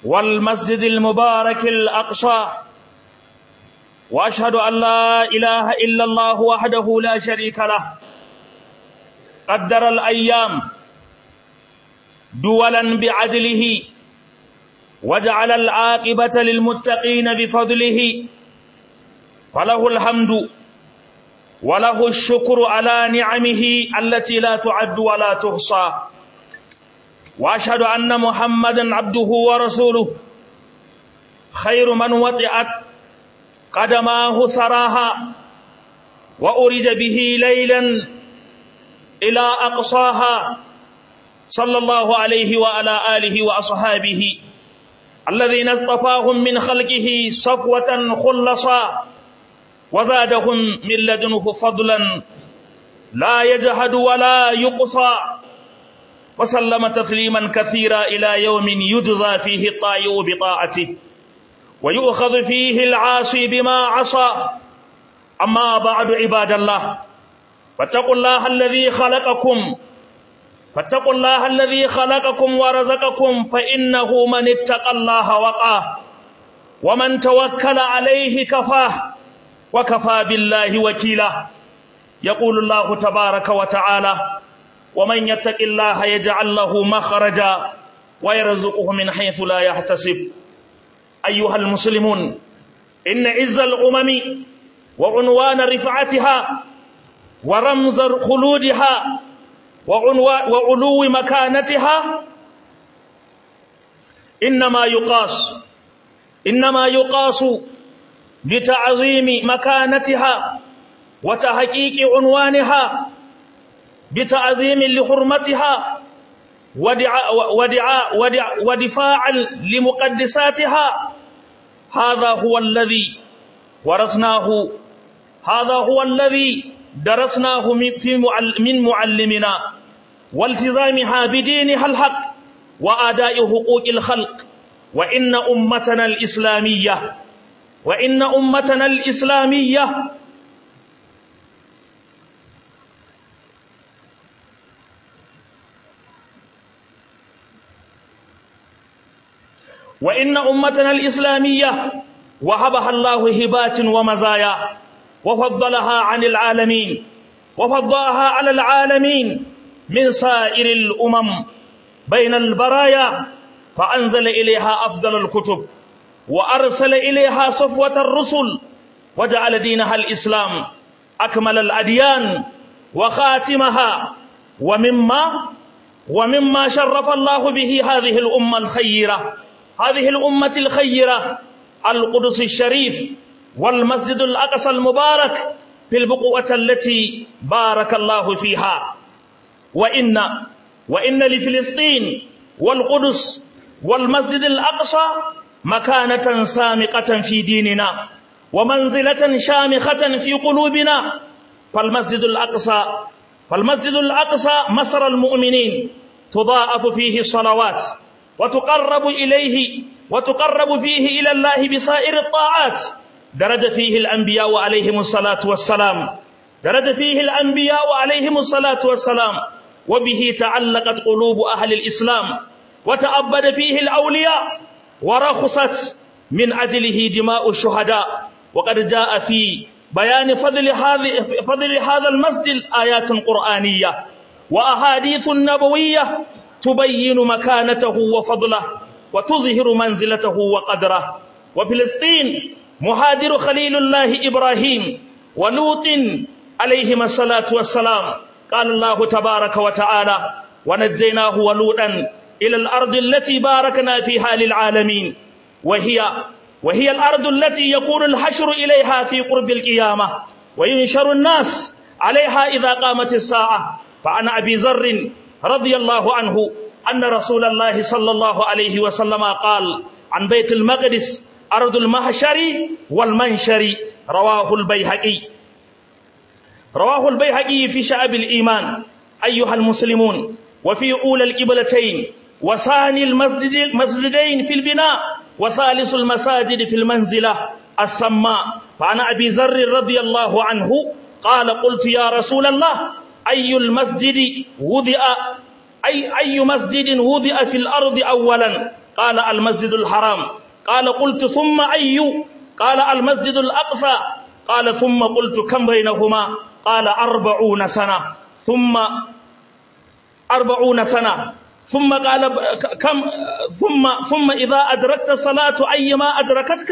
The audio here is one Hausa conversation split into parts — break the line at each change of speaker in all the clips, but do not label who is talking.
والمسجد المبارك الأقصى وأشهد أن لا إله إلا الله وحده لا شريك له قدر الأيام دولا بعدله وجعل العاقبة للمتقين بفضله فله الحمد وله الشكر على نعمه التي لا تعد ولا تحصى واشهد ان محمدا عبده ورسوله خير من وطئت قدماه ثراها وارج به ليلا الى اقصاها صلى الله عليه وعلى اله واصحابه الذين اصطفاهم من خلقه صفوه خلصا وزادهم من لدنه فضلا لا يجهد ولا يقصى وسلم تسليما كثيرا إلى يوم يجزى فيه الطائع بطاعته ويؤخذ فيه العاصي بما عصى أما بعد عباد الله فاتقوا الله الذي خلقكم فاتقوا الله الذي خلقكم ورزقكم فإنه من اتقى الله وقاه ومن توكل عليه كفاه وكفى بالله وكيلا يقول الله تبارك وتعالى ومن يتق الله يجعل له مخرجا ويرزقه من حيث لا يحتسب أيها المسلمون إن عز الأمم وعنوان رفعتها ورمز خلودها وعلو مكانتها إنما يقاس إنما يقاس بتعظيم مكانتها وتحقيق عنوانها بتعظيم لحرمتها ودعاء ودعاء ودعاء ودفاعا لمقدساتها هذا هو الذي ورثناه هذا هو الذي درسناه من معلمنا والتزامها بدينها الحق وآداء حقوق الخلق وإن أمتنا الإسلامية وإن أمتنا الإسلامية وإن أمتنا الإسلامية وهبها الله هبات ومزايا وفضلها عن العالمين وفضلها على العالمين من سائر الأمم بين البرايا فأنزل إليها أفضل الكتب وأرسل إليها صفوة الرسل وجعل دينها الإسلام أكمل الأديان وخاتمها ومما ومما شرف الله به هذه الأمة الخيرة هذه الأمة الخيرة القدس الشريف والمسجد الأقصى المبارك في البقوة التي بارك الله فيها وإن وإن لفلسطين والقدس والمسجد الأقصى مكانة سامقة في ديننا ومنزلة شامخة في قلوبنا فالمسجد الأقصى فالمسجد الأقصى مسر المؤمنين تضاعف فيه الصلوات وتقرب إليه وتقرب فيه إلى الله بسائر الطاعات درج فيه الأنبياء عليهم الصلاة والسلام درج فيه الأنبياء عليهم الصلاة والسلام وبه تعلقت قلوب أهل الإسلام وتأبد فيه الأولياء ورخصت من أجله دماء الشهداء وقد جاء في بيان فضل هذه فضل هذا المسجد آيات قرآنية وأحاديث نبوية تبين مكانته وفضله وتظهر منزلته وقدره وفلسطين مهاجر خليل الله إبراهيم ولوط عليهما الصلاة والسلام قال الله تبارك وتعالى ونجيناه ولوطا إلى الأرض التي باركنا فيها للعالمين وهي وهي الأرض التي يكون الحشر إليها في قرب القيامة وينشر الناس عليها إذا قامت الساعة فعن أبي ذر رضي الله عنه أن رسول الله صلى الله عليه وسلم قال عن بيت المقدس أرض المحشر والمنشر رواه البيهقي رواه البيهقي في شعب الإيمان أيها المسلمون وفي أولى القبلتين وثاني المسجد المسجدين في البناء وثالث المساجد في المنزلة السماء فعن أبي ذر رضي الله عنه قال قلت يا رسول الله أي المسجد وضع أي أي مسجد وضع في الأرض أولا قال المسجد الحرام قال قلت ثم أي قال المسجد الأقصى قال ثم قلت كم بينهما قال أربعون سنة ثم أربعون سنة ثم قال كم ثم ثم إذا أدركت الصلاة أيما أدركتك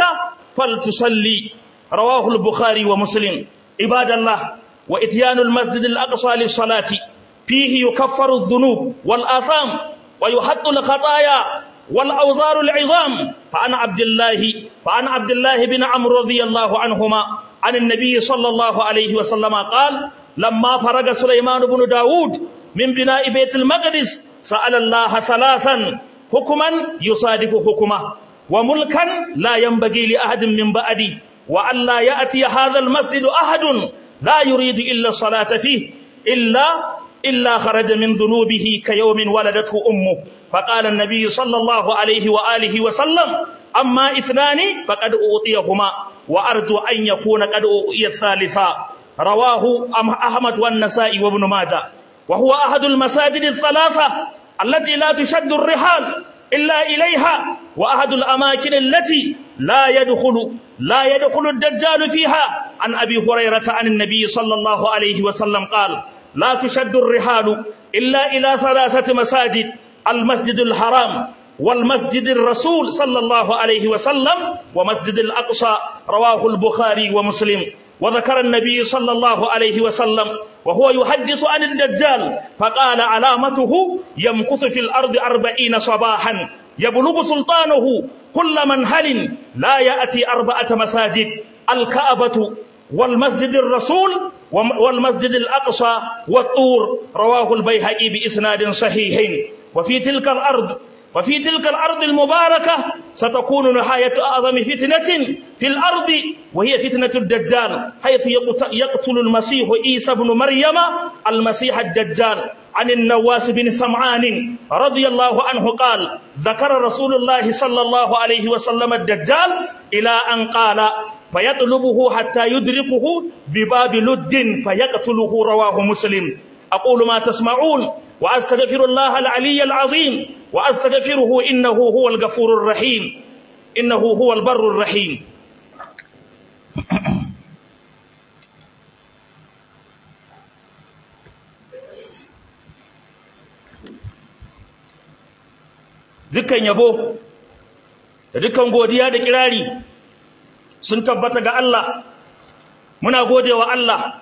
فلتصلي رواه البخاري ومسلم عباد الله وإتيان المسجد الأقصى للصلاة فيه يكفر الذنوب والآثام ويحط الخطايا والأوزار العظام فعن عبد الله فعن عبد الله بن عمرو رضي الله عنهما عن النبي صلى الله عليه وسلم قال لما فرغ سليمان بن داود من بناء بيت المقدس سأل الله ثلاثا حكما يصادف حكمه وملكا لا ينبغي لأحد من بعدي وأن لا يأتي هذا المسجد أحد لا يريد إلا الصلاة فيه إلا إلا خرج من ذنوبه كيوم ولدته أمه فقال النبي صلى الله عليه وآله وسلم أما اثنان فقد أوطيهما وأرجو أن يكون قد أوطي الثالثا رواه أحمد والنسائي وابن ماجه وهو أحد المساجد الثلاثة التي لا تشد الرحال إلا إليها وأحد الأماكن التي لا يدخل لا يدخل الدجال فيها عن أبي هريرة عن النبي صلى الله عليه وسلم قال لا تشد الرحال إلا إلى ثلاثة مساجد المسجد الحرام والمسجد الرسول صلى الله عليه وسلم ومسجد الأقصى رواه البخاري ومسلم وذكر النبي صلى الله عليه وسلم وهو يحدث عن الدجال فقال علامته يمكث في الأرض أربعين صباحا يبلغ سلطانه كل منهل لا يأتي أربعة مساجد الكعبة والمسجد الرسول والمسجد الأقصى والطور رواه البيهقي بإسناد صحيح وفي تلك الأرض وفي تلك الأرض المباركة ستكون نهاية أعظم فتنة في الأرض وهي فتنة الدجال حيث يقتل المسيح عيسى بن مريم المسيح الدجال عن النواس بن سمعان رضي الله عنه قال ذكر رسول الله صلى الله عليه وسلم الدجال إلى أن قال فيطلبه حتى يدركه بباب لد فيقتله رواه مسلم أقول ما تسمعون وأستغفر الله العلي العظيم وأستغفره إنه هو الغفور الرحيم إنه هو البر الرحيم dukkan yabo da dukkan godiya da kirari sun tabbata ga Allah muna godewa Allah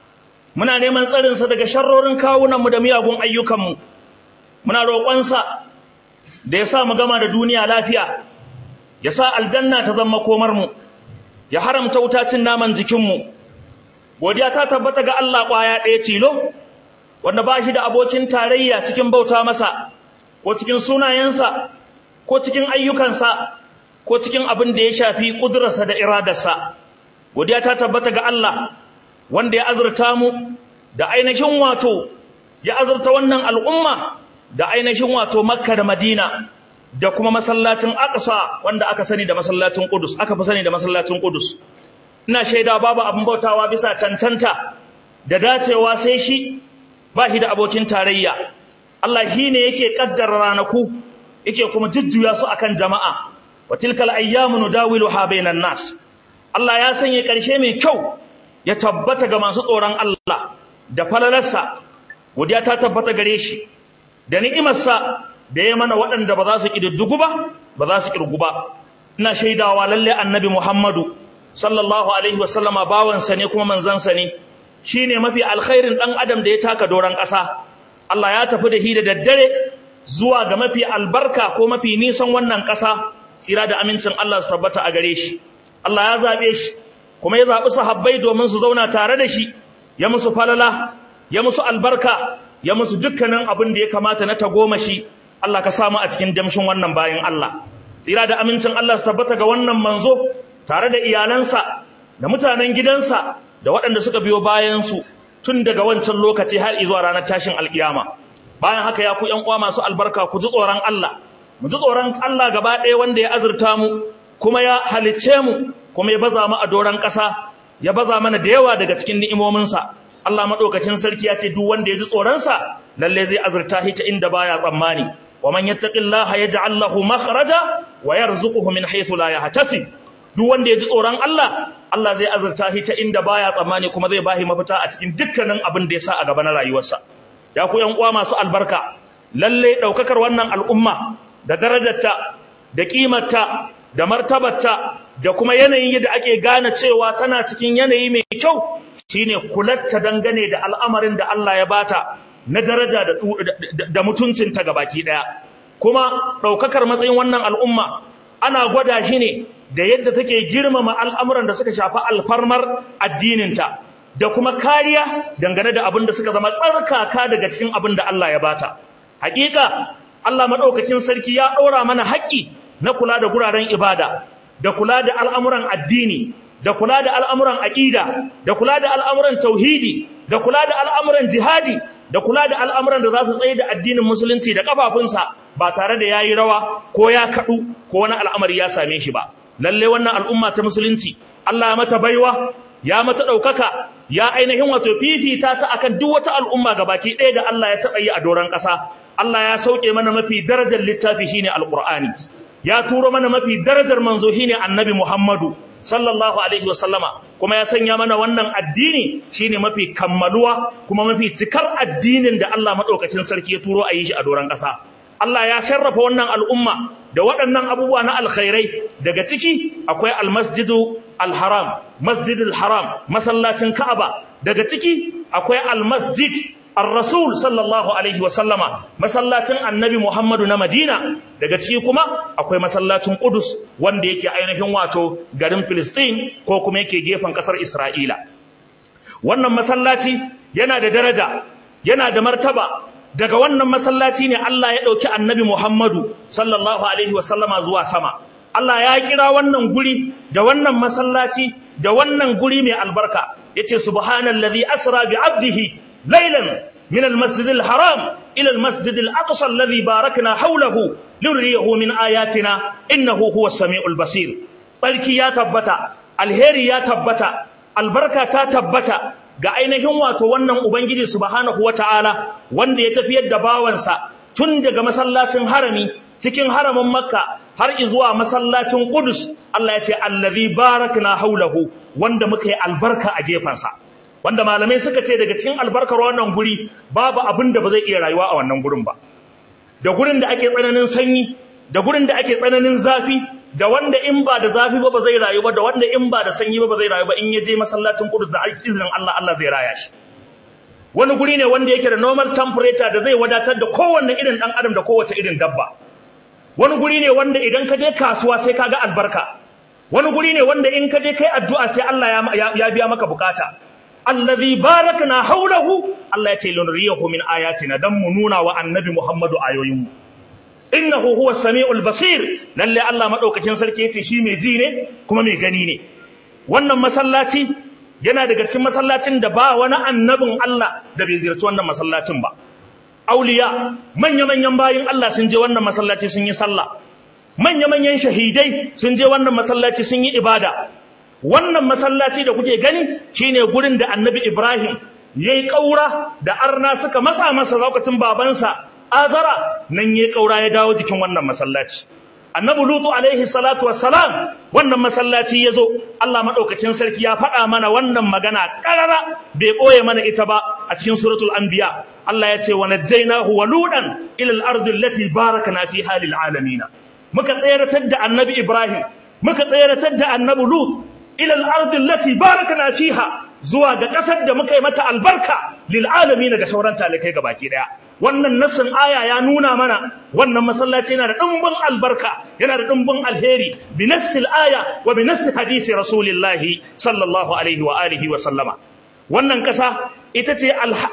muna neman tsarinsa daga sharrorin kawunanmu da miyagun ayyukanmu muna roƙonsa da ya sa mu gama da duniya lafiya ya sa aljanna ta zama komarmu ya haramta wutacin naman jikinmu godiya ta tabbata ga Allah ƙwaya ɗaya tilo wanda ba shi da abokin tarayya cikin bauta masa ko cikin sunayensa ko cikin ayyukansa ko cikin abin da ya shafi ƙudurarsa da iradarsa godiya ta tabbata ga Allah wanda ya azurta mu da ainihin wato ya azurta wannan al'umma da ainihin wato makka da madina da kuma masallacin aqsa wanda aka sani da masallacin qudus aka fi sani da masallacin qudus ina shaida babu abin bautawa bisa cancanta da dacewa sai shi ba shi da abokin tarayya Allah shi ne yake kaddara ranaku yake kuma jujjuya su akan jama'a wa tilkal ayyamu nudawiluha bainan nas Allah ya sanya ƙarshe mai kyau ya tabbata ga masu tsoron Allah da falalarsa godiya ta tabbata gare shi da ni'imarsa da ya mana waɗanda ba za su ƙididdigu ba ba za su ƙirgu ba ina shaidawa lalle annabi Muhammadu sallallahu alaihi wasallama bawansa ne kuma manzansa ne shine mafi alkhairin ɗan adam da ya taka doron ƙasa Allah ya tafi da shi da daddare zuwa ga mafi albarka ko mafi nisan wannan ƙasa tsira da amincin Allah su tabbata a gare shi Allah ya zaɓe shi kuma ya zaɓi sahabbai domin su zauna tare da shi ya musu falala ya musu albarka ya musu dukkanin abin da ya kamata na tagomashi Allah ka samu a cikin damshin wannan bayan Allah tsira da amincin Allah su tabbata ga wannan manzo tare da iyalansa da mutanen gidansa da waɗanda suka biyo bayansu tun daga wancan lokaci har zuwa ranar tashin alkiyama bayan haka ya ku ƴan uwa masu albarka ku ji tsoron Allah mu ji tsoron Allah gaba ɗaya wanda ya azurta mu kuma ya halicce mu kuma ya baza mu a doron ƙasa ya baza mana da yawa daga cikin ni'imominsa Allah madaukakin sarki ya ce duk wanda ya ji tsoronsa lalle zai azurta shi ta inda baya tsammani wa man yattaqillaha yaj'al lahu makhraja wa yarzuquhu min haythu la yahtasib duk wanda ya ji tsoron Allah Allah zai azurta shi ta inda baya tsammani kuma zai bashi mafita a cikin dukkanin abin da ya sa a gaba na rayuwarsa ya ku yan uwa masu albarka lalle daukakar wannan al'umma da darajarta da kimarta da martabarta da kuma yanayin yadda ake gane cewa tana cikin yanayi mai kyau shine kulatta dangane da al'amarin da Allah ya bata na daraja da, da mutuncinta gabaki daya kuma daukakar matsayin wannan al'umma ana gwada shi ne da yadda take girmama al'amuran da suka shafi alfarmar addininta da kuma kariya dangane da abin da suka zama tsarkaka daga cikin abin da Allah ya bata hakika Allah madaukakin sarki ya ɗora mana haƙƙi na kula da guraren ibada da kula da al'amuran addini da kula da al'amuran aƙida da kula da al'amuran tauhidi da kula da al'amuran jihadi da kula da al'amuran da za su tsaye da addinin musulunci da kafafunsa ba tare da yayi rawa ko ya kaɗu ko wani al'amari ya same shi ba lalle wannan al'umma ta musulunci Allah ya mata baiwa ya mata ɗaukaka ya ainihin wato fifita ta akan duk wata al'umma gabaki ɗaya da Allah ya taɓa yi a doron ƙasa Allah ya sauke mana mafi darajar littafi shine alqur'ani ya turo mana mafi darajar manzo shine annabi Muhammadu sallallahu alaihi wasallama kuma ya sanya mana wannan addini shine mafi kammaluwa kuma mafi cikar addinin da Allah madaukakin sarki ya turo a yi shi a doron ƙasa Allah ya sarrafa wannan al'umma da waɗannan abubuwa na alkhairai daga ciki akwai almasjidu alharam masjidul haram masallacin Ka'aba daga ciki akwai almasjid ar-rasul sallallahu alaihi wa sallama masallacin annabi Muhammadu na Madina daga ciki kuma akwai masallacin Qudus wanda yake ainihin wato garin Filistin ko kuma yake gefen kasar Isra'ila wannan masallaci yana da daraja yana da martaba daga wannan masallaci ne Allah ya dauki annabi Muhammadu sallallahu alaihi wa sallama zuwa sama Allah ya kira wannan guri da wannan masallaci da wannan guri mai albarka yace subhanallazi asra bi abdihi laylan min almasjidil haram ila almasjidil aqsa alladhi barakna hawlahu luriyahu min ayatina innahu huwas samiul basir barki ya tabbata alheri ya tabbata albarka ta tabbata ga ainihin wato wannan ubangiji subhanahu wataala wanda ya tafiyar da bawansa tun daga masallacin harami cikin haramin makka har izuwa masallacin Qudus Allah ya ce allazi barakna haulahu wanda muka yi albarka a gefansa wanda malamai suka ce daga cikin albarkar wannan guri babu abin da ba zai iya rayuwa a wannan gurin ba da gurin da ake tsananin sanyi da gurin da ake tsananin zafi da wanda in ba da zafi ba ba zai rayu ba da wanda in ba da sanyi ba ba zai rayu ba in ya je masallacin Qudus da izinin Allah Allah zai raya shi wani guri ne wanda yake da normal temperature da zai wadatar da kowanne irin dan adam da kowace irin dabba wani guri ne wanda idan ka je kasuwa sai ka ga albarka wani guri ne wanda in ka je kai addu'a sai Allah ya biya maka bukata allazi barakna haulahu Allah ya ce lunriyahu min ayatina dan mu nuna wa annabi Muhammadu ayoyin mu innahu huwa samiul basir lalle Allah madaukakin sarki yace shi mai ji ne kuma mai gani ne wannan masallaci yana daga cikin masallacin da ba wani annabin Allah da bai ziyarci wannan masallacin ba auliya manya-manyan bayin Allah sun je wannan masallaci sun yi sallah manya-manyan shahidai sun je wannan masallaci sun yi ibada wannan masallaci da kuke gani shine gurin da annabi Ibrahim yayi kaura da arna suka matsa masa lokacin babansa azara nan yayi kaura ya dawo jikin wannan masallaci annabi lutu alaihi salatu wassalam wannan masallaci yazo Allah madaukakin sarki ya faɗa mana wannan magana karara bai boye mana ita ba a cikin suratul anbiya Allah ya ce wa najjaynahu wa ludan ila al-ardi allati barakna fiha lil alamin muka tsayaratar da annabi ibrahim muka tsayaratar da annabi lut ila al-ardi allati barakna fiha zuwa ga kasar da muka yi mata albarka lil alamin ga sauran talikai gabaki daya wannan nassin aya ya nuna mana wannan masallaci yana da dimbin albarka yana da dimbin alheri bi nassil aya wa bi nassi hadisi rasulillahi sallallahu alaihi wa alihi wa sallama wannan kasa ita ce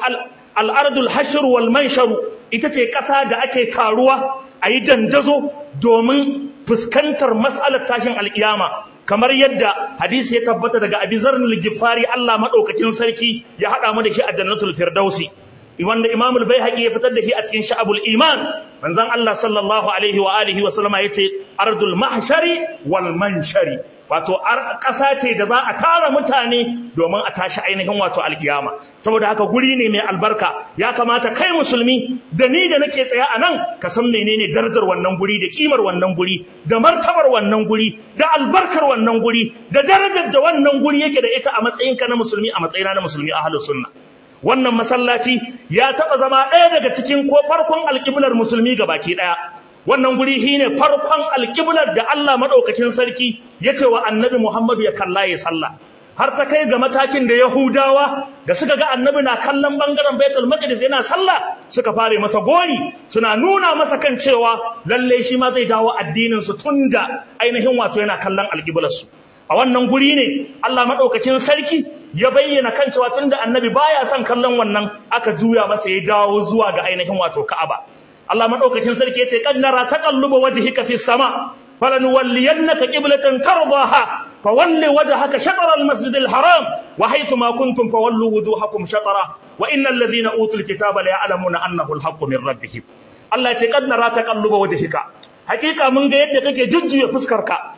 al-ardul hashr wal manshar ita ce kasa da ake karuwa ayi dandazo domin fuskantar mas'alar tashin alkiyama kamar yadda hadisi ya tabbata daga Abi Zarr al-Ghifari Allah madaukakin sarki ya hada mu da shi a Jannatul Firdausi wanda Imam al-Baihaqi ya fitar da shi a cikin Sha'abul Iman manzon Allah sallallahu alaihi wa alihi wa sallama yace ardul mahshari wal manshari wato ƙasa ce da za a tara mutane domin a tashi ainihin wato alkiyama saboda haka guri ne mai albarka ya kamata kai musulmi da ni da nake tsaya a nan ka san menene darajar wannan guri da kimar wannan guri da martabar wannan guri da albarkar wannan guri da darajar da wannan guri yake da ita a matsayinka na musulmi a matsayina na musulmi ahlus sunna wannan masallaci ya taɓa zama ɗaya daga cikin ko farkon alƙiblar musulmi ga baki ɗaya wannan guri shi ne farkon alƙiblar da Allah maɗaukakin sarki ya ce wa annabi Muhammadu ya kalla ya sallah har ta kai ga matakin da Yahudawa da suka ga annabi na kallon bangaren Baitul Maqdis yana sallah suka fare masa gori suna nuna masa kan cewa lalle shi ma zai dawo addinin su tunda ainihin wato yana kallon alƙiblar su a wannan guri ne Allah maɗaukakin sarki ya bayyana kan cewa tunda annabi baya son kallon wannan aka juya masa ya dawo zuwa ga ainihin wato Ka'aba Allah maɗaukakin sarki ya ce qad nara taqalluba wajhika fis sama falanuwalliyannaka qiblatan tardaha fawalli wajhaka shatr al-masjid al-haram wa haythu ma kuntum fawallu wujuhakum shatra wa innal ladhina utul kitaba la ya'lamuna annahu al-haqqu min rabbihim Allah ya ce qad nara taqalluba wajhika hakika mun ga yadda kake jujjuya fuskarka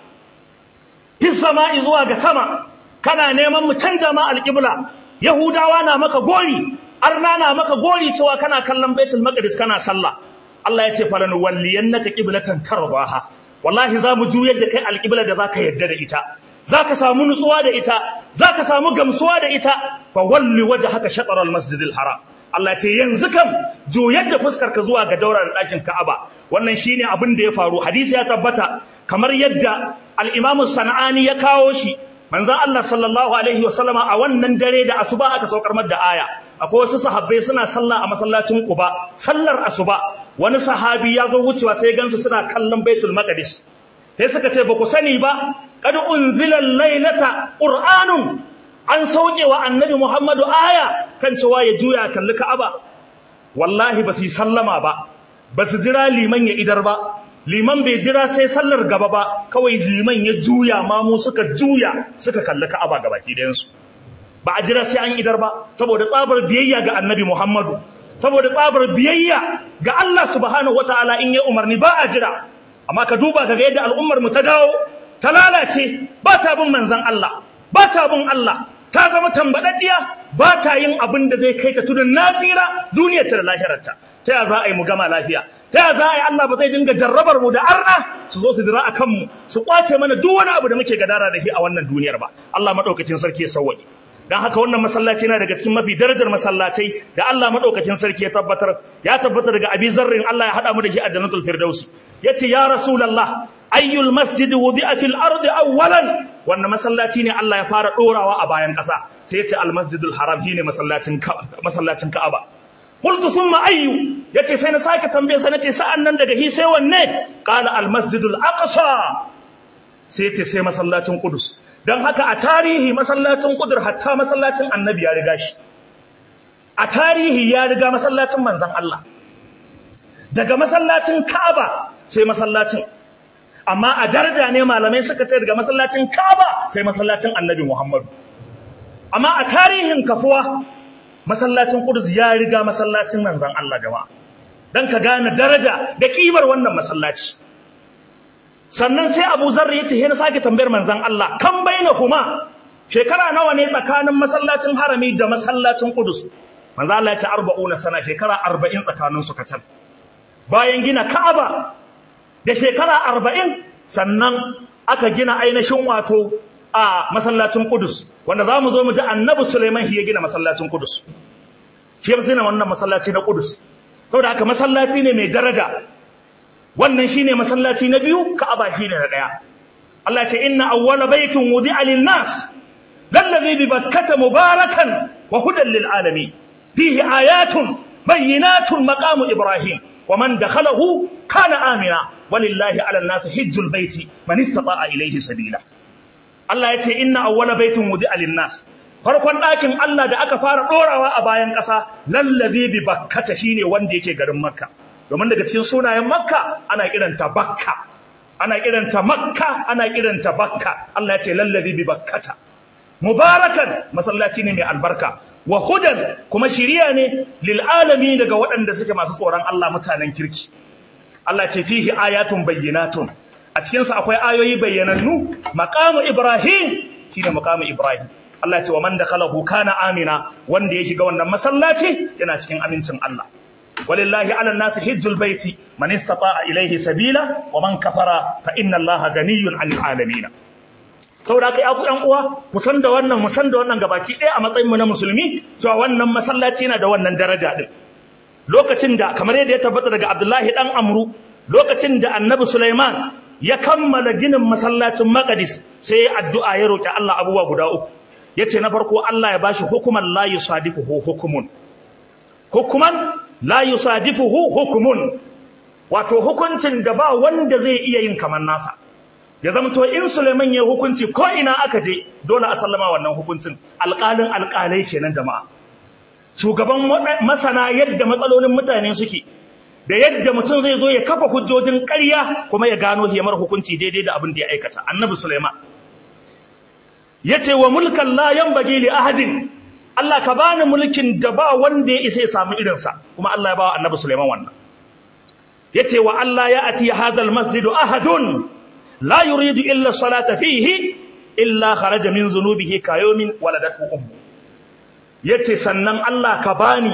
fi sama'i zuwa ga sama kana neman mu canja ma alƙibla yahudawa na maka gori arna na maka gori cewa kana kallon baitul maqdis kana sallah Allah ya ce falan walliyannaka qiblatan tarbaha wallahi za mu juyar da kai alƙibla da zaka yarda da ita zaka samu nutsuwa da ita zaka samu gamsuwa da ita fa walli wajhaka shatr al-masjid al-haram Allah ya ce yanzu kam juyar da fuskar ka zuwa ga daura da ɗakin Ka'aba wannan shine abin da ya faru hadisi ya tabbata kamar yadda al-Imam Sanani ya kawo shi manzon Allah sallallahu alaihi wasallama a wannan dare da asuba aka saukar mar da aya akwai wasu sahabbai suna sallah a masallacin Quba sallar asuba wani sahabi ya zo wucewa sai gansu suna kallon Baitul Maqdis sai suka ce ba ku sani ba kad unzila laylata qur'anun an sauke wa annabi Muhammadu aya kan cewa ya juya kalli Ka'aba wallahi ba su yi sallama ba ba su jira liman ya idar ba liman bai jira sai sallar gaba ba kawai liman ya juya ma mu suka juya suka kalli Ka'aba gabaki ɗayan su ba a jira sai an idar ba saboda tsabar biyayya ga annabi Muhammadu saboda tsabar biyayya ga Allah subhanahu wataala in ya umarni ba a jira amma ka duba kaga yadda al'ummar mu ta dawo ta lalace ba ta bin manzon Allah ba ta bin Allah ta zama tambadaddiya ba ta yin abin da zai kai ta tudun nasira duniyar ta da lahirarta ta ya za a yi mu gama lafiya ta ya za a yi Allah ba zai dinga jarrabar mu da arna su zo su dira a kanmu su kwace mana duk wani abu da muke gadara da shi a wannan duniyar ba Allah madaukakin sarki ya sauwaje dan haka wannan masallaci na daga cikin mafi darajar masallacai da Allah madaukakin sarki ya tabbatar ya tabbatar daga Abi Zarrin Allah ya hada mu da shi a Jannatul Firdausi yace ya Rasulullah ayyul masjid wudi'a fil ardi awwalan wannan masallaci ne Allah ya fara dorawa a bayan ƙasa sai yace al masjidul haram shine masallacin masallacin Ka'aba qultu thumma ayyu yace sai na sake tambaye sa nace sa'an nan daga hi sai wanne qala al masjidul aqsa sai yace sai masallacin Qudus dan haka a tarihi masallacin Qudus hatta masallacin Annabi ya riga shi a tarihi ya riga masallacin manzon Allah daga masallacin Ka'aba sai masallacin amma a daraja ne malamai suka ce daga masallacin Kaaba sai masallacin Annabi Muhammad amma a tarihin kafuwa masallacin Qudus ya riga masallacin manzon Allah jama'a dan ka gane daraja da kimar wannan masallaci sannan sai Abu Zarr yace he na sake tambayar manzon Allah kan bainahuma shekara nawa ne tsakanin masallacin harami da masallacin Qudus manzon Allah ya ce 40 sana shekara 40 tsakanin su kacal bayan gina Ka'aba da shekara arba'in sannan aka gina ainihin wato a masallacin Kudus wanda za mu zo mu ji annabi Suleiman shi ya gina masallacin Kudus shi ya gina wannan masallaci na Kudus saboda haka masallaci ne mai daraja wannan shine masallaci na biyu Ka'aba shine na daya Allah ya ce inna awwala baitin wudi'a lin-nas lallazi bi bakkata mubarakan wa hudan lil alamin fihi ayatun bayyinatun maqamu ibrahim ومن دخله كان آمنا ولله على الناس حج البيت من استطاع إليه سبيلا الله يتي إن أول بيت وضع للناس farkon ɗakin Allah da aka fara ɗorawa a bayan ƙasa lallazi bi bakkata shine wanda yake garin Makka domin daga cikin sunayen Makka ana kiranta Bakka ana kiranta Makka ana kiranta Bakka Allah ya ce lallazi bi bakkata mubarakan masallaci ne mai albarka wa hudan kuma shiriya ne lil alamin daga waɗanda suke masu tsoron Allah mutanen kirki Allah ce fihi ayatun bayyinatun a cikinsa akwai ayoyi bayyanannu maqamu ibrahim shine maqamu ibrahim Allah ya ce wa man dakhalahu kana amina wanda ya shiga wannan masallaci yana cikin amincin Allah walillahi ala nasi hijjul baiti man istata'a ilayhi sabila wa man kafara fa inna Allaha ganiyyun 'anil alamin saboda kai abu ɗan uwa mu san da wannan mu san da wannan gabaki ɗaya a matsayin mu na musulmi cewa wannan masallaci yana da wannan daraja din lokacin da kamar yadda ya tabbata daga Abdullahi dan Amru lokacin da Annabi Sulaiman ya kammala ginin masallacin Maqdis sai ya addu'a ya roki Allah abubuwa guda uku yace na farko Allah ya bashi hukuman la yusadifuhu hukumun hukuman la yusadifuhu hukumun wato hukuncin da ba wanda zai iya yin kamar nasa ya zama to in Suleiman ya hukunci ko ina aka je dole a sallama wannan hukuncin alƙalin alƙalai kenan jama'a shugaban masana yadda matsalolin mutane suke da yadda mutum zai zo ya kafa hujjojin ƙarya kuma ya gano hiyamar hukunci daidai da abin da ya aikata annabi Suleiman yace wa mulkan la yanbaghi li ahadin Allah ka bani mulkin da ba wanda ya isa ya samu irinsa kuma Allah ya ba annabi Suleiman wannan yace wa Allah ya ati hadha almasjid ahadun la yuridu illa salata fihi illa kharaja min zunubihi kayomin waladatu ummu yace sannan Allah ka bani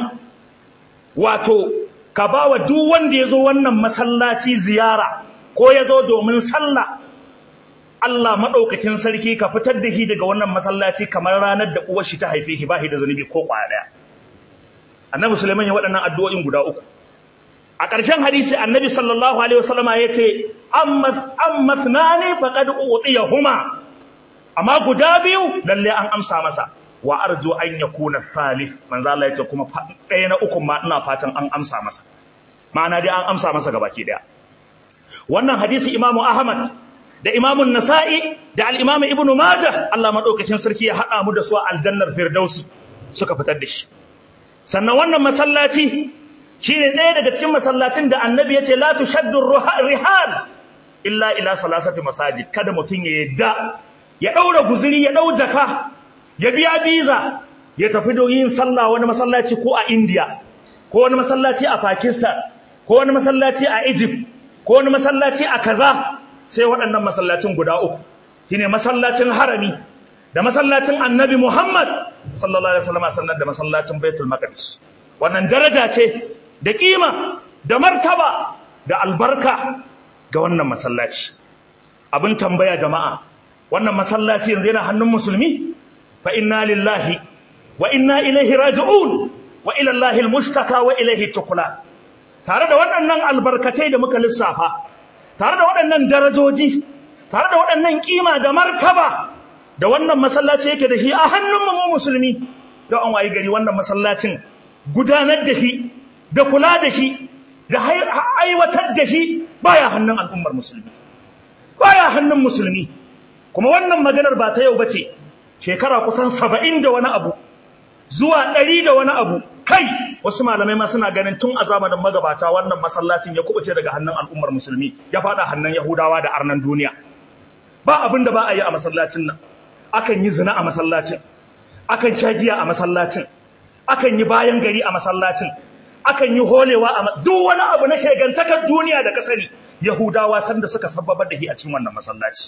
wato ka bawa duk wanda yazo wannan masallaci ziyara ko yazo domin sallah Allah madaukakin sarki ka fitar da shi daga wannan masallaci kamar ranar da uwar shi ta haife shi ba shi da zunubi ko kwaya daya Annabi Sulaiman ya waɗannan addu'o'in guda uku a ƙarshen hadisi Annabi sallallahu alaihi wasallama yace amma amma thnani faqad utiyahuma amma guda biyu lalle an amsa masa wa arju an yakuna thalith manzo Allah yace kuma ɗaya na uku ma ina fatan an amsa masa ma'ana dai an amsa masa gabaki daya wannan hadisi Imam Ahmad da Imam Nasa'i da al-Imam Ibn Majah Allah madaukakin sarki ya hada mu da su a aljannar Firdausi suka fitar da shi sannan wannan masallaci shine ɗaya daga cikin masallacin da Annabi yace la tushaddu rihal illa ila salasati masajid kada mutun ya yadda ya daura guzuri ya dau jaka ya biya biza ya tafi don yin sallah wani masallaci ko a India ko wani masallaci a Pakistan ko wani masallaci a Egypt ko wani masallaci a kaza sai waɗannan masallacin guda uku shine masallacin harami da masallacin Annabi Muhammad sallallahu alaihi wasallam sannan da masallacin Baitul Maqdis wannan daraja ce da kima da martaba da albarka ga wannan masallaci abin tambaya jama'a wannan masallaci yanzu yana hannun musulmi fa inna lillahi wa inna ilaihi raji'un wa ila allahi almustaka wa ilaihi tukula tare da waɗannan albarkatai da muka lissafa tare da waɗannan darajoji tare da waɗannan kima da martaba da wannan masallaci yake da shi a hannun mu musulmi don an wayi gari wannan masallacin gudanar da shi da kula da shi da aiwatar da shi baya hannun al'ummar musulmi baya hannun musulmi kuma wannan maganar ba ta yau bace shekara kusan saba'in da wani abu zuwa ɗari da wani abu kai wasu malamai ma suna ganin tun a zamanin magabata wannan masallacin ya kubuce daga hannun al'ummar musulmi ya fada hannun yahudawa da arnan duniya ba abin da ba a yi a masallacin nan akan yi zina a masallacin akan shagiya a masallacin akan yi bayan gari a masallacin akan yi holewa a duk wani abu na shegantakar duniya da ka sani yahudawa sanda suka sababar da shi a cikin wannan masallaci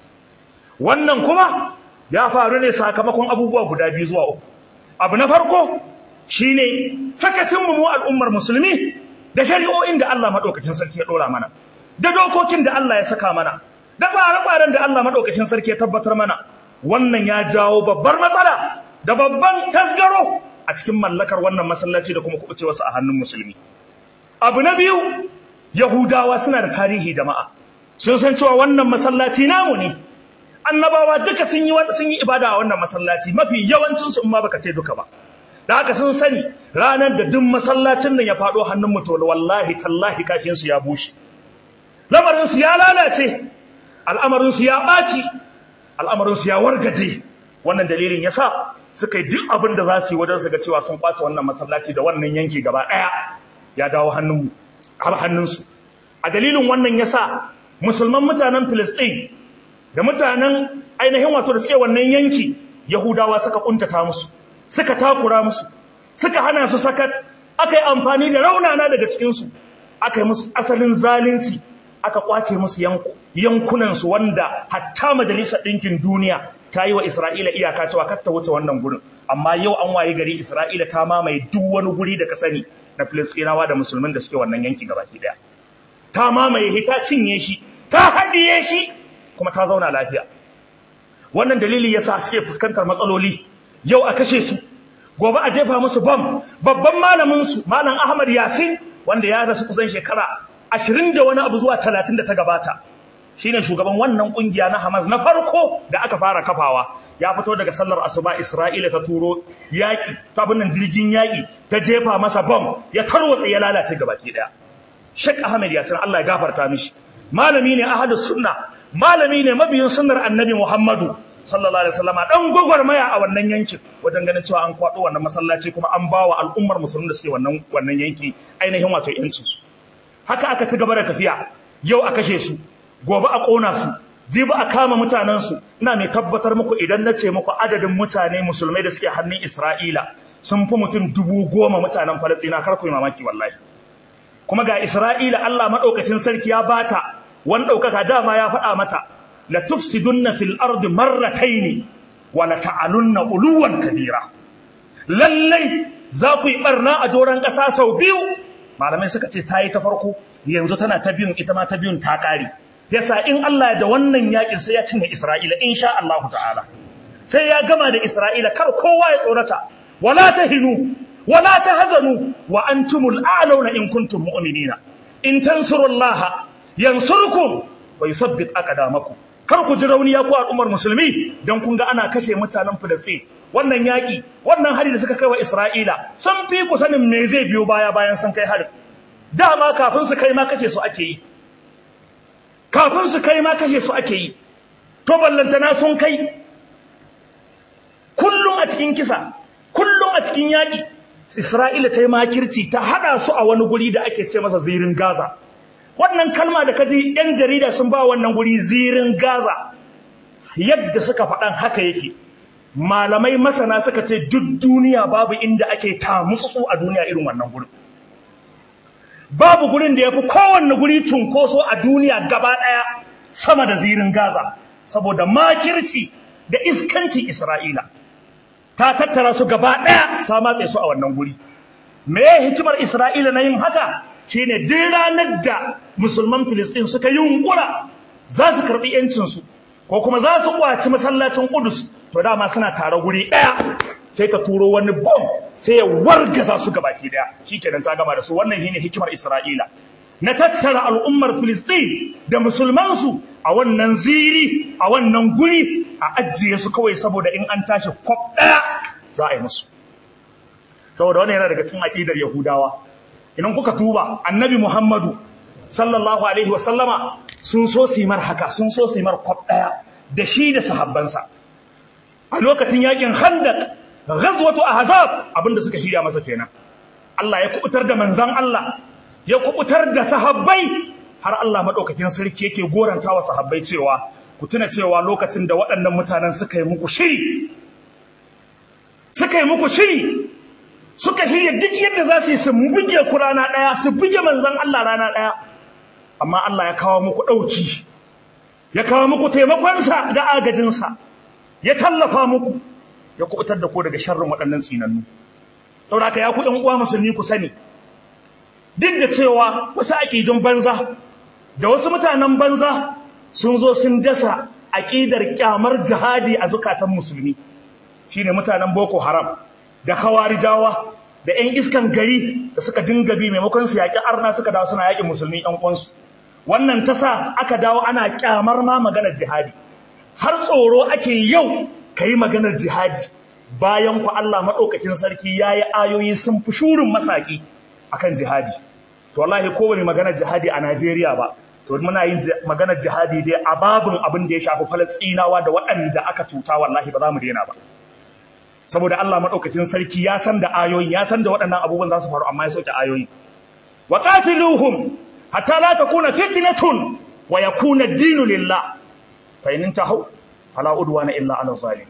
wannan kuma ya faru ne sakamakon abubuwa guda biyu zuwa uku abu na farko shine sakacinmu mu al'ummar musulmi da shari'o'in da Allah madaukakin sarki ya dora mana da dokokin da Allah ya saka mana da tsare-tsaren da Allah madaukakin sarki ya tabbatar mana wannan ya jawo babbar matsala da babban tasgaro a cikin mallakar wannan masallaci da kuma kubuce wasu a hannun musulmi abu na biyu yahudawa suna da tarihi jama'a sun san cewa wannan masallaci namu ne annabawa duka sun yi sun yi ibada a wannan masallaci mafi yawancin su in ma baka ce duka ba da haka sun sani ranar da duk masallacin nan ya faɗo hannun mutum wallahi tallahi kafin su ya bushe lamarin su ya lalace al'amarin su ya ɓaci al'amarin su ya wargaje wannan dalilin yasa suka yi duk abin da za su yi wajen su ga cewa sun kwace wannan masallaci da wannan yanki gaba ɗaya ya dawo hannun hannunsu a dalilin wannan yasa musulman mutanen Filistin da mutanen ainihin wato da suke wannan yanki Yahudawa suka kuntata musu suka takura musu suka hana su sakat aka yi amfani da raunana daga cikinsu aka yi musu asalin zalunci aka kwace musu yankunansu wanda hatta majalisar ɗinkin duniya ta yi wa Isra'ila iyaka cewa kar ta wuce wannan gurin amma yau an waye gari Isra'ila ta mamaye duk wani guri da ka sani na Filistinawa da musulmin da suke wannan yanki gabaki daya ta mamaye ta cinye shi ta haɗiye shi kuma ta zauna lafiya wannan dalili yasa suke fuskantar matsaloli yau a kashe su gobe a jefa musu bam babban malamin su malam Ahmad Yasin wanda ya rasu kusan shekara ashirin da wani abu zuwa talatin da ta gabata shine shugaban wannan kungiya na Hamas na farko da aka fara kafawa ya fito daga sallar asuba Isra'ila ta turo yaki ta binnan jirgin yaki ta jefa masa bom ya tarwatsa ya lalace gabaki daya Sheikh Ahmed Yasin Allah ya gafarta mishi malami ne ahadus sunna malami ne mabiyin sunnar Annabi Muhammadu sallallahu alaihi wasallam dan gwagwarmaya a wannan yankin wajen ganin cewa an kwado wannan masallaci kuma an bawa al'ummar musulmi da suke wannan wannan yanki ainihin wato yancin su haka aka ci gaba da tafiya yau a kashe su gobe a ƙona su jibi a kama mutanensu ina mai tabbatar muku idan na ce muku adadin mutane musulmai da suke hannun isra'ila sun fi mutum dubu goma mutanen falastina kar ku yi mamaki wallahi kuma ga isra'ila allah maɗaukacin sarki ya bata wani ɗaukaka dama ya faɗa mata la tufsidunna fil ardi marrataini wa la ta'alunna uluwan kabira lallai za ku yi barna a doron ƙasa sau biyu malamai suka ce ta yi ta farko yanzu tana ta biyun ita ma ta biyun ta ƙare yasa in Allah da wannan yakin sai ya cinye Isra'ila insha Allah ta'ala sai ya gama da Isra'ila kar kowa ya tsorata wala tahinu wala tahzanu wa antumul a'launa in kuntum mu'minina in tansurullaha yansurkum wa yuthabbit aqdamakum kar ku ji rauni ya ku al'ummar musulmi dan kun ga ana kashe mutanen Filistin wannan yaki wannan hari da suka kai wa Isra'ila sun fi ku sanin me zai biyo baya bayan sun kai hari dama kafin su kai ma kashe su ake yi kafin su kai ma kashe su ake yi to ballantana sun kai kullum a cikin kisa kullum a cikin yaƙi Isra'ila ta yi makirci ta haɗa su a wani guri da ake ce masa zirin Gaza wannan kalma da kaji ‘yan jarida sun ba wannan guri zirin Gaza yadda suka faɗan haka yake malamai masana suka ce duk duniya babu inda ake tamutsutsu a duniya irin wannan gurin babu gurin da ya fi kowanne guri cunkoso a duniya gaba ɗaya sama da zirin Gaza saboda makirci da iskanci Isra'ila ta tattara su gaba ɗaya ta matse su a wannan guri me hikimar Isra'ila na yin haka shine duk ranar da musulman Filistin suka yi yunkura za su karɓi ‘yancinsu ko kuma za su ƙwaci masallacin Kudus to dama suna tare guri ɗaya sai ta turo wani bom sai ya wargaza su gabaki daya shikenan ta gama da su wannan shine hikimar Isra'ila na tattara al'ummar Filistin da musulmansu a wannan ziri a wannan guri a ajiye su kawai saboda in an tashi kwaf daya za a yi musu saboda wannan yana daga cikin aqidar Yahudawa idan kuka tuba annabi Muhammadu sallallahu alaihi wa sallama sun so su mar haka sun so su mar kwaf daya da shi da sahabbansa a lokacin yakin Khandaq ghazwatu ahzab abinda suka shirya masa kenan Allah ya kubutar da manzon Allah ya kubutar da sahabbai har Allah madaukakin sarki yake gorantawa sahabbai cewa ku tuna cewa lokacin da waɗannan mutanen suka yi muku shiri suka yi muku shiri suka shirya duk yadda za su yi su buge ku rana ɗaya su buge manzon Allah rana ɗaya amma Allah ya kawo muku ɗauki ya kawo muku taimakonsa da agajinsa ya tallafa muku ya kubutar da ku daga sharrin waɗannan tsinannu saboda ya ku ɗan uwa musulmi ku sani duk da cewa wasu aƙidun banza da wasu mutanen banza sun zo sun dasa aƙidar ƙyamar jihadi a zukatan musulmi shine mutanen boko haram da hawarijawa da 'yan iskan gari da suka dinga bi maimakon su yaƙi arna suka dawo suna yaƙin musulmi ɗan uwansu wannan ta sa aka dawo ana ƙyamar ma maganar jihadi har tsoro ake yau ka yi maganar jihadi bayan ku Allah maɗaukakin sarki ya yi ayoyi sun fi shurin masaƙi a kan jihadi to wallahi kowane maganar jihadi a Najeriya ba to muna yin maganar jihadi dai a babin abin da ya shafi falastinawa da waɗanda aka cuta wallahi ba za mu daina ba saboda Allah maɗaukakin sarki ya san da ayoyi ya san da waɗannan abubuwan za su faru amma ya sauke ayoyi wa qatiluhum hatta la takuna fitnatun wa yakuna ad-dinu lillah fa in tahu fala udwana illa ala zalim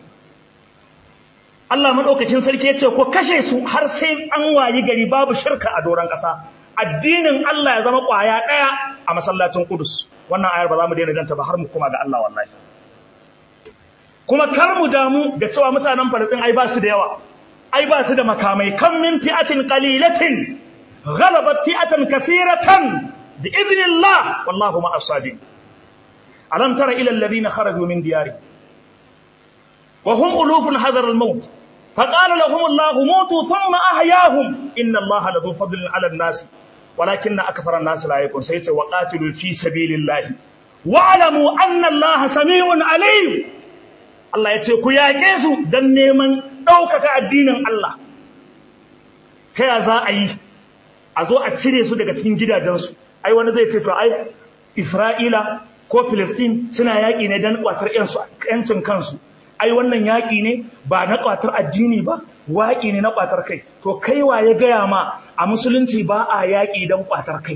Allah madaukakin sarki yace ko kashe su har sai an wayi gari babu shirka a doran kasa addinin Allah ya zama kwaya daya a masallacin Qudus wannan ayar ba za mu daina janta ba har mu koma ga Allah wallahi kuma kar mu damu da cewa mutanen Falastin ai ba su da yawa ai ba su da makamai kan min fi'atin qalilatin ghalabat fi'atan kathiratan bi idnillah wallahu ma as-sabirin alam tara ila alladhina kharaju min diyari wa hum ulufun hadar al-maut فقال لهم الله موتوا ثم أحياهم إن الله لذو فضل على الناس ولكن أكثر الناس لا يكون سيتي وقاتلوا في سبيل الله واعلموا أن الله سميع عليم Allah ya ce ku yaƙe su don neman ɗaukaka addinin Allah ta ya za a yi a zo a cire su daga cikin gidajensu ai wani zai ce to ai Isra'ila ko Filistin suna yaƙi ne don ƙwatar ‘yancin kansu ai wannan yaƙi ne ba na ƙwatar addini ba waƙi ne na ƙwatar kai to kai wa ya gaya ma a musulunci ba a yaƙi don ƙwatar kai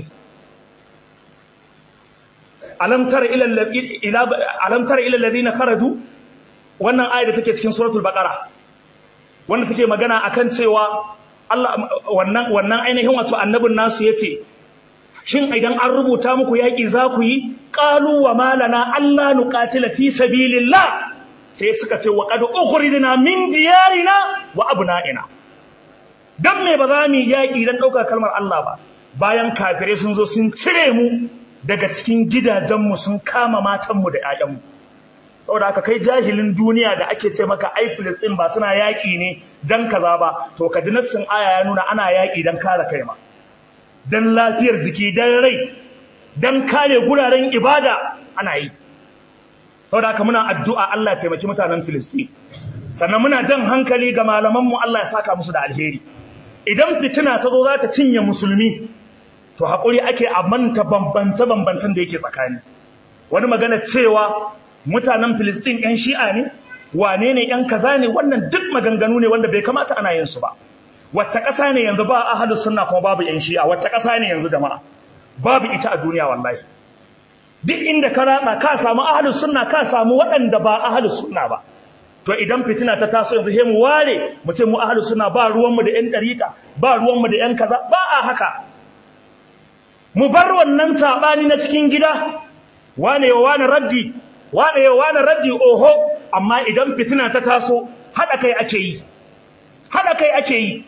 alam tara ila alladhina kharaju wannan ayar da take cikin suratul baqara wanda take magana akan cewa Allah wannan wannan ainihin wato annabin nasu yace shin idan an rubuta muku yaki za ku yi qalu wa malana alla nuqatila fi sabilillah sai suka ce wa qad ukhrijna min diyarina wa abna'ina dan me ba za mu yaki dan dauka kalmar Allah ba bayan kafirai sun zo sun cire mu daga cikin gidajenmu sun kama matanmu da 'ya'yanmu saboda haka kai jahilin duniya da ake ce maka ai Filistin ba suna yaƙi ne dan kaza ba to ka ji nassin aya ya nuna ana yaƙi dan kare kai ma dan lafiyar jiki dan rai dan kare guraren ibada ana yi saboda haka muna addu'a Allah ya taimaki mutanen Filistin sannan muna jan hankali ga malaman mu Allah ya saka musu da alheri idan fitina ta zo za ta cinye musulmi to haƙuri ake a manta bambance-bambancen da yake tsakani wani magana cewa mutanen Filistin ‘yan shi'a ne, wane ne ‘yan kaza ne wannan duk maganganu ne wanda bai kamata ana yin su ba. Wacce ƙasa ne yanzu ba a sunna kuma babu ‘yan shi'a, wacce ƙasa ne yanzu jama'a, babu ita a duniya wallahi. Duk inda ka ratsa ka samu ahalus sunna ka samu waɗanda ba ahalus sunna ba. To idan fitina ta taso yanzu he mu ware mu ce mu ahalus sunna ba ruwanmu da ‘yan ɗariƙa, ba ruwanmu da ‘yan kaza, ba a haka. Mu bar wannan saɓani na cikin gida, wane wa wane raddi, wane yau wane raddi oho amma idan fitina ta taso haɗa kai ake yi haɗa kai ake yi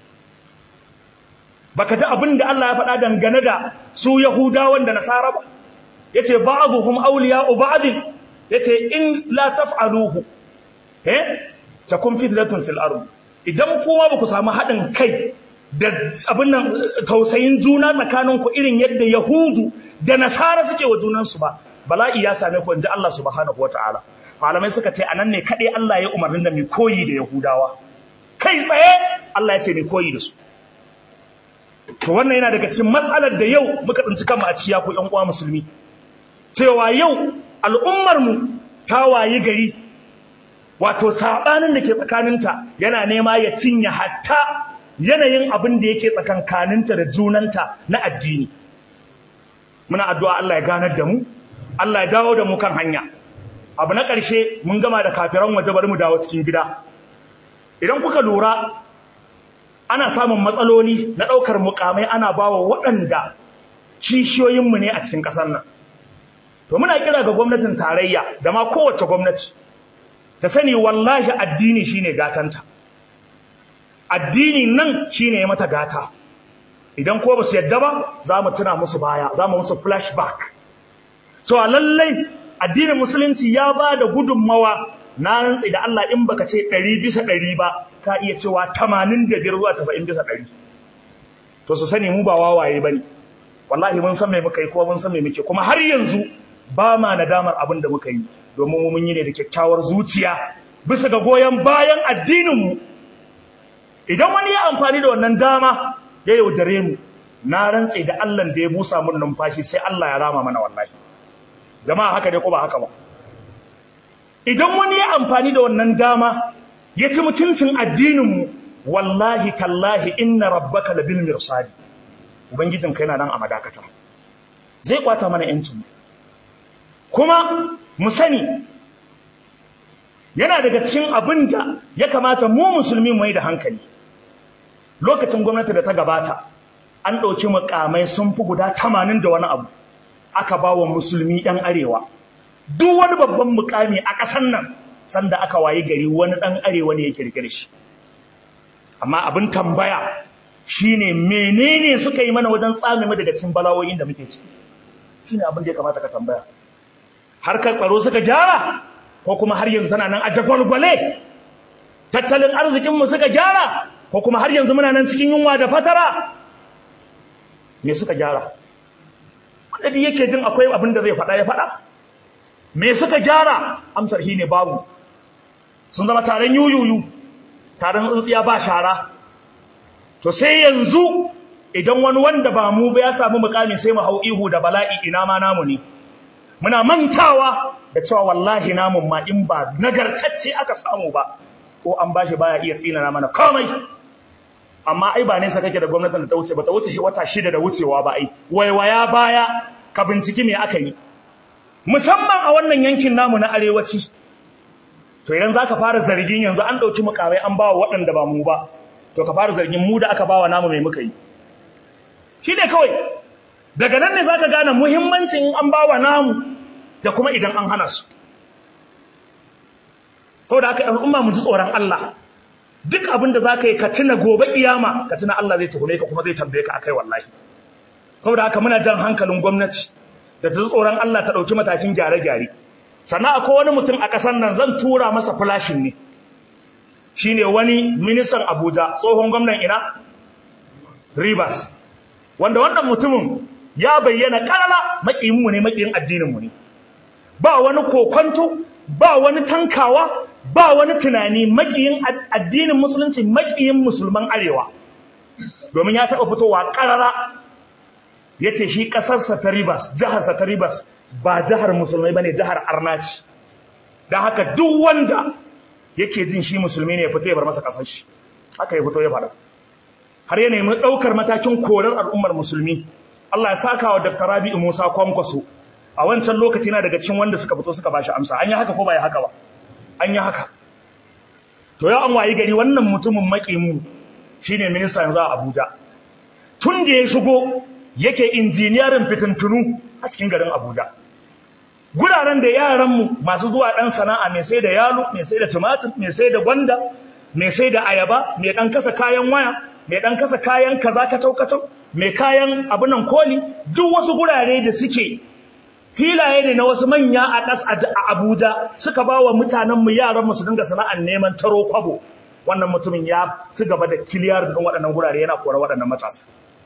baka ji abin da Allah ya faɗa dangane da su Yahudawan da Nasara ba yace ba'dhum awliya'u ba'd yace in la taf'aluhu eh takun fitnatun fil ard idan kuma ba ku samu haɗin kai da abin nan tausayin juna tsakaninku irin yadda Yahudu da Nasara suke wa junansu ba bala'i ya same ku inji Allah subhanahu wataala malamai suka ce anan ne kadai Allah ya umarnin da mu koyi da Yahudawa kai tsaye Allah ya ce mu koyi da su to wannan yana daga cikin matsalar da yau muka tsinci kanmu a ciki ya ku ƴan uwa musulmi cewa yau al'ummar mu ta wayi gari wato sabanin da ke tsakaninta yana nema ya cinye hatta yanayin abin da yake tsakankaninta da junanta na addini muna addu'a Allah ya ganar da mu Allah ya dawo da mu kan hanya abu na ƙarshe mun gama da kafiran waje bari mu dawo cikin gida idan kuka lura ana samun matsaloli na ɗaukar mukamai ana bawa waɗanda kishiyoyinmu ne a cikin ƙasar nan to muna kira ga gwamnatin tarayya da ma kowace gwamnati ta sani wallahi addini shine gatanta addini nan shine ya mata gata idan ko ba su yadda ba za mu tuna musu baya za mu musu flashback to lallai addinin musulunci ya ba da gudunmawa na rantsi da Allah in baka ce ɗari bisa ɗari ba ka iya cewa tamanin da biyar zuwa tasa'in bisa ɗari to su sani mu ba wawaye ba ne wallahi mun san me muka yi kuma mun san me muke kuma har yanzu ba ma nadamar abin da muka yi domin mun yi ne da kyakkyawar zuciya bisa ga goyon bayan addininmu idan wani ya amfani da wannan dama ya yaudare mu na rantse da Allah da ya busa mun numfashi sai Allah ya rama mana wallahi jama'a haka dai ko ba haka ba idan wani ya amfani da wannan dama ya ci mutuncin addininmu wallahi tallahi inna rabbaka labil mirsadi ubangijin kai na nan a madakata zai kwata mana yancin kuma mu sani yana daga cikin abin da ya kamata mu musulmi mu yi da hankali lokacin gwamnati da ta gabata an ɗauki mukamai sun fi guda tamanin da wani abu aka ba wa musulmi ɗan arewa duk wani babban mukami a ƙasar nan sanda aka wayi gari wani ɗan arewa ne ya kirkire shi amma abin tambaya shine menene suka yi mana wajen tsame mu daga cikin bala'o'in da muke ciki shine abin da ya kamata ka tambaya harkar tsaro suka gyara ko kuma har yanzu tana nan a jagwalgwale tattalin arzikinmu suka gyara ko kuma har yanzu muna nan cikin yunwa da fatara me suka gyara wanda duk yake jin akwai abin da zai faɗa ya faɗa me suka gyara amsar shi ne babu sun zama taron yuyuyu taron tsintsiya ba shara to sai yanzu idan wani wanda ba mu ba ya samu mukami sai mu hau ihu da bala'i ina ma namu ne muna mantawa da cewa wallahi namun ma in ba nagartacce aka samu ba ko an bashi baya iya tsinana mana komai amma ai ba nesa kake da gwamnatin da ta wuce ba ta wuce wata shida da wucewa ba ai waiwaya baya ka binciki me aka yi musamman a wannan yankin namu na arewaci to idan zaka fara zargin yanzu an dauki mukamai an bawa waɗanda ba mu ba to ka fara zargin mu da aka bawa namu mai muka yi shi ne kawai daga nan ne zaka gane muhimmancin an bawa namu da kuma idan an hana su saboda haka al'umma mu ji tsoron Allah duk abin da zaka yi ka tuna gobe kiyama ka tuna Allah zai tuhume ka kuma zai tambaye ka akai wallahi saboda haka muna jan hankalin gwamnati da ta tsoron Allah ta dauki matakin gyare-gyare sannan akwai wani mutum a ƙasar nan zan tura masa flashin ne shine wani ministan Abuja tsohon gwamnan ina Rivers wanda wannan mutumin ya bayyana karara maƙiyinmu ne maƙiyin addininmu ne ba wani kokonto ba wani tankawa ba wani tunani maƙiyin addinin musulunci maƙiyin musulman arewa domin ya taɓa fitowa karara ya ce shi ƙasarsa ta ribas jiharsa ta ribas ba jihar musulmai ba ne jihar arnaci don haka duk wanda yake jin shi musulmi ne ya fito ya bar masa ƙasar shi haka ya fito ya faɗa har ya nemi ɗaukar matakin korar al'ummar musulmi Allah ya saka wa Dr. Rabi'u Musa Kwankwaso a wancan lokaci na daga cikin wanda suka fito suka bashi amsa an yi haka ko ba ya haka ba an yi haka to yau an wayi gari wannan mutumin makimu shine minista yanzu a Abuja tun da ya shigo yake injiniyarin fitintunu a cikin garin Abuja guraren da yaranmu masu zuwa ɗan sana'a mai sai da yalo mai sai da tumatir mai sai da gwanda mai sai da ayaba mai ɗan kasa kayan waya mai ɗan kasa kayan kaza kacau kacau mai kayan abunan koli duk wasu gurare da suke filaye ne na wasu manya a ƙas a Abuja suka ba wa mutanenmu yaranmu su dinga sana'ar neman taro kwabo wannan mutumin ya ci gaba da kiliyar ɗin waɗannan gurare yana kora waɗannan matasa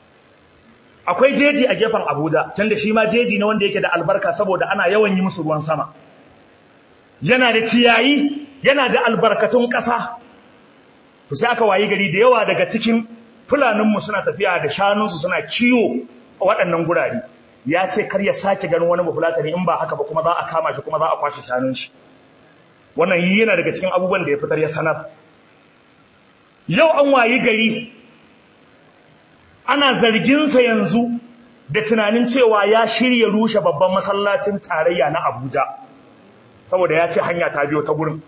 akwai jeji a gefen Abuja can da shi ma jeji ne wanda yake da albarka saboda ana yawan yi musu ruwan sama yana da ciyayi yana da albarkatun ƙasa to sai aka wayi gari da yawa daga cikin fulaninmu suna tafiya da shanunsu suna kiwo a waɗannan gurare ya ce kar ya sake ganin wani bafulatani in ba haka ba kuma za a kama shi kuma za a kwashe shanun shi wannan yi yana daga cikin abubuwan da ya fitar ya sanar yau an wayi gari ana zarginsa yanzu da tunanin cewa ya shirya rushe babban masallacin tarayya na abuja saboda ya ce hanya ta biyo ta gurin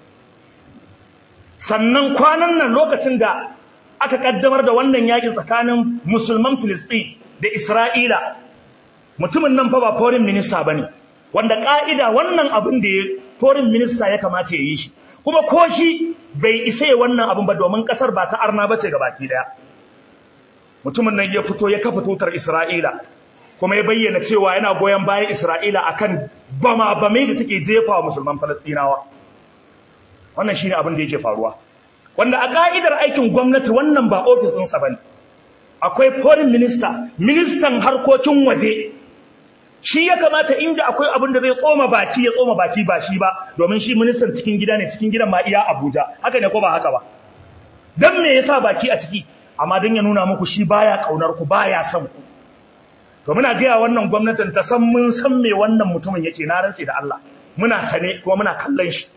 sannan kwanan nan lokacin da aka kaddamar da wannan yakin tsakanin musulman Filistin da Isra'ila mutumin nan fa ba foreign minister bane wanda ka'ida wannan abin da ya foreign minister ya kamata ya yi shi kuma ko shi bai isa ya wannan abin ba domin kasar ba ta arna bace ga baki daya mutumin nan ya fito ya kafa tutar Isra'ila kuma ya bayyana cewa yana goyon bayan Isra'ila akan bama bamai da take jefa wa musulman Falastinawa wannan shine abin da yake faruwa wanda a ka'idar aikin gwamnati wannan ba ofis ɗinsa bane akwai foreign minister ministan harkokin waje shi ya kamata inda akwai abin da zai tsoma baki ya tsoma baki ba shi ba domin shi ministan cikin gida ne cikin gidan ma iya Abuja haka ne ko ba haka ba dan me yasa baki a ciki amma dan ya nuna muku shi baya kaunar ku baya son ku to muna ga wannan gwamnatin ta san mun san me wannan mutumin yake na rantsi da Allah muna sane kuma muna kallon shi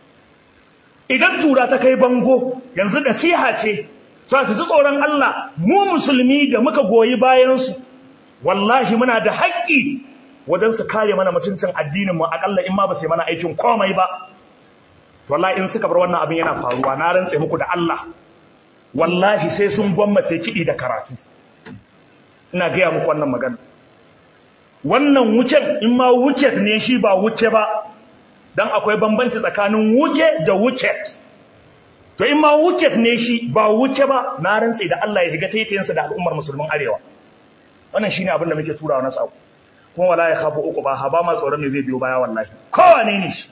idan tura ta kai bango yanzu nasiha ce za su ji tsoron Allah mu musulmi da muka goyi bayansu wallahi muna da haƙƙi wajen su kare mana mutuncin addinin mu akalla in ma ba su mana aikin komai ba wallahi in suka bar wannan abin yana faruwa na rantse muku da Allah wallahi sai sun gwammace kiɗi da karatu ina gaya muku wannan magana wannan wucen in ma wucet ne shi ba wuce ba dan akwai bambanci tsakanin wuce da wucet to in ma wucet ne shi ba wuce ba na rantse da Allah ya shiga taitayensa da al'ummar musulmin arewa wannan shine abin da muke turawa na sako kuma wala ya khafu uku ba haba ma tsoron me zai biyo baya wallahi kowane ne shi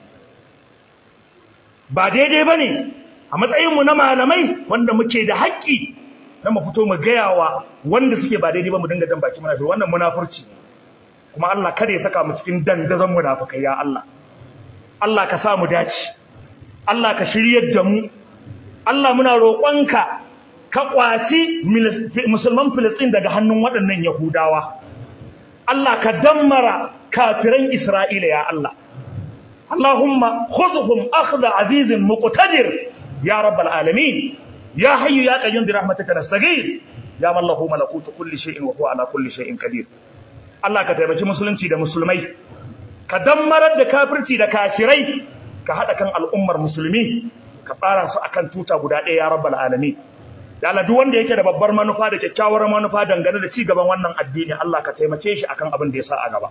ba daidai bane a matsayin mu na malamai wanda muke da haƙƙi na mu fito mu gaya wa wanda suke ba daidai ba mu dinga jan baki muna wannan munafurci kuma Allah kada ya saka mu cikin dandazon munafikai ya Allah Allah ka sa mu dace Allah ka shiryar da mu Allah muna roƙonka ka kwaci musulman Filistin daga hannun waɗannan Yahudawa Allah ka dammara kafiran Isra'ila ya Allah Allahumma khudhum akhdha azizin muqtadir ya rabbal alamin ya hayyu ya qayyum bi rahmatika nastaghith ya man lahu malakutu kulli shay'in wa huwa ala kulli shay'in qadir Allah ka taimaki musulunci da musulmai ka dammarar da kafirci da kafirai ka hada kan al'ummar musulmi ka fara su akan tuta guda ɗaya ya rabbal alamin da Allah duk wanda yake da babbar manufa da kyakkyawar manufa dangane da ci gaban wannan addini Allah ka taimake shi akan abin da ya sa a gaba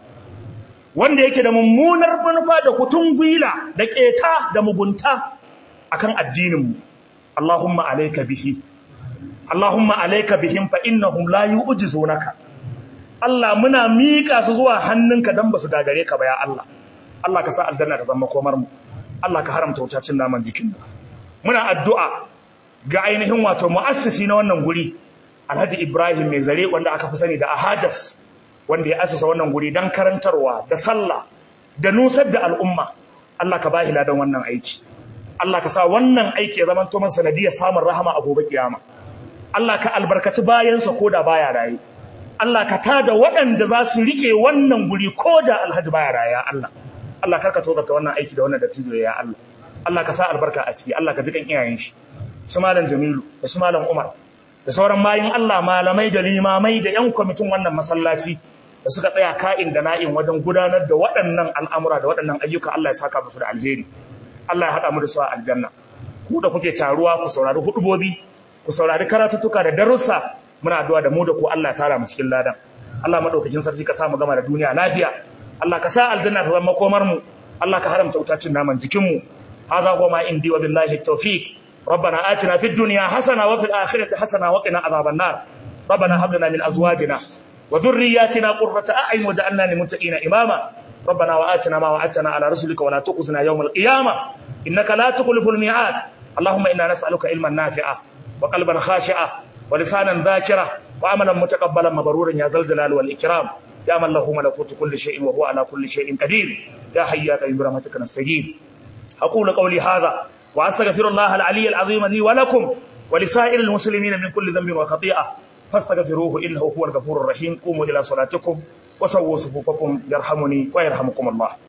wanda yake da mummunar manufa da kutun gwila da keta da mugunta akan addinin mu Allahumma alayka bihi Allahumma alayka bihim fa innahum la yu'jizunaka Allah muna mika su zuwa hannunka dan basu gagare ka ba ya Allah Allah ka sa aljanna ta zama komar mu Allah ka haramta wutacin naman jikin mu muna addu'a ga ainihin wato mu'assisi na wannan guri Alhaji Ibrahim mai zare wanda aka fi sani da Ahajas wanda ya assasa wannan guri dan karantarwa da sallah da nusar da al'umma Allah ka bahi ladan wannan aiki Allah ka sa wannan aiki ya zama to masa sanadiyar samun rahama a gobe kiyama Allah ka albarkaci bayansa koda baya raye Allah ka tada waɗanda za su rike wannan guri koda Alhaji baya raye ya Allah Allah karka tozarta wannan aiki da wannan dattijo ya Allah Allah ka sa albarka a ciki Allah ka ji kan iyayen shi su malam Jamilu da su malam Umar da sauran bayin Allah malamai da limamai da yan kwamitin wannan masallaci da suka tsaya ka'in da na'in wajen gudanar da waɗannan al'amura da waɗannan ayyuka Allah ya saka musu da alheri Allah ya haɗa mu da su a aljanna ku da kuke taruwa ku saurari hudubobi ku saurari karatuttuka da darussa muna addu'a da mu da ku Allah ya tara mu cikin ladan Allah madaukakin sarki ka sa mu gama da duniya lafiya Allah ka sa aljanna ta zama komar mu Allah ka haramta wutacin naman jikin mu hadha huwa ma indi wa billahi tawfiq ربنا آتنا في الدنيا حسنة وفي الآخرة حسنة وقنا عذاب النار ربنا هب لنا من أزواجنا وذرياتنا قرة أعين وجعلنا للمتقين إماما ربنا وآتنا ما وعدتنا على رسلك ولا تخزنا يوم القيامة إنك لا تخلف الميعاد اللهم إنا نسألك علما نافعا وقلبا خاشعا ولسانا ذاكرا وعملا متقبلا مبرورا يا ذا الجلال والإكرام يا من له ملكوت كل شيء وهو على كل شيء قدير يا حي يا قيوم برحمتك نستجيب أقول قولي هذا وأستغفر الله العلي العظيم لي ولكم ولسائر المسلمين من كل ذنب وخطيئة فاستغفروه إنه هو الغفور الرحيم قوموا إلى صلاتكم وسووا صفوفكم يرحمني ويرحمكم الله